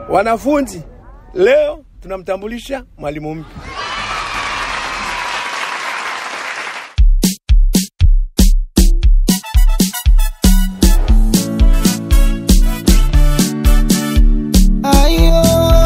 Wanafunzi, leo tunamtambulisha mwalimu mpya. Ayo,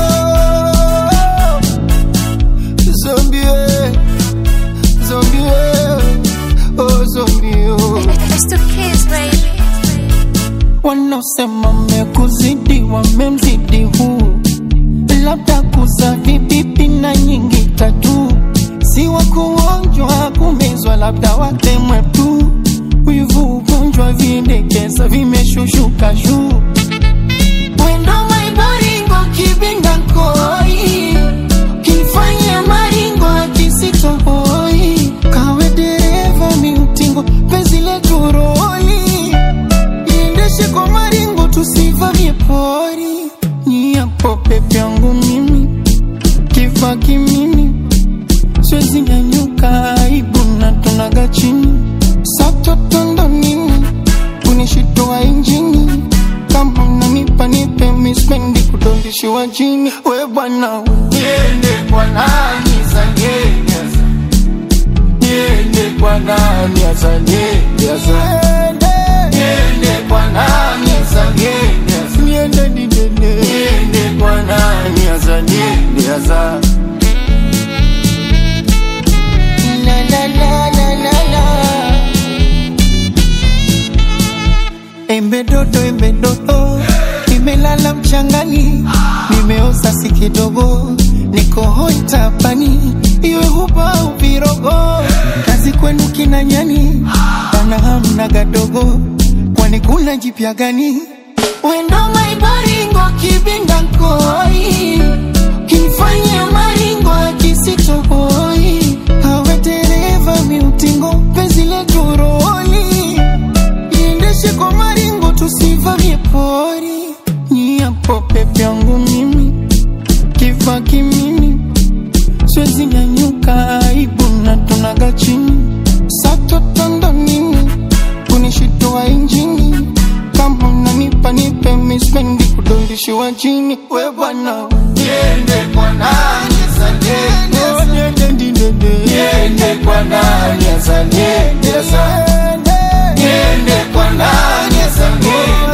zombie, zombie, oh zombie, oh. It's the kids, baby. Wanaosema mekuzidi wamemzidi huu, labda kuza vibibi na nyingi tatu, si wa kuonjwa kumezwa, labda watemwe tu. Wivu ugonjwa vindekeza vimeshushuka juu Wendo maiboringo kibinda koi Kifanya maringo akisitoboi Kawe dereva miutingo penzi letu roli Iendeshe kwa maringo tusivamie pori Nyiapo pepe yangu mimi Kifa kimimi Siwezi nyanyuka aibu na tunaga chini Satotondo nini kunishitoa injini kama unanipa nipe mispendi kudondishiwa chini we bwana niende kwa nani zanyenyeza niende kwa nani azanyenyeza niende kwa nani azanyenyeza niende didene niende kwa nani azanyenyeza la la la la la la Embe dodo, embe dodo, nimelala mchangani, nimeoza si kidogo, niko hoi tapani, iwe huba uvirogo, kazi kwenu kina nyani, bana hamna gadogo, kwani kuna jipya gani? Wendo maibaringo kibinda koi, kifanya maringo akisitoboi, kawe dereva miutingo, penzi letu roli iendeshe kwa maringo tusivamie pori nyiapo pepe yangu mimi kifa kimimi siwezi nyanyuka aibu na tunaga chini satotondo nini kunishitoa injini kama unanipa nipe mispendi kudondishiwa chini we bwana niende kwa nani zanyenyeza niende ndindende niende kwa nani zanyenyeza niende kwa nani zanyenyeza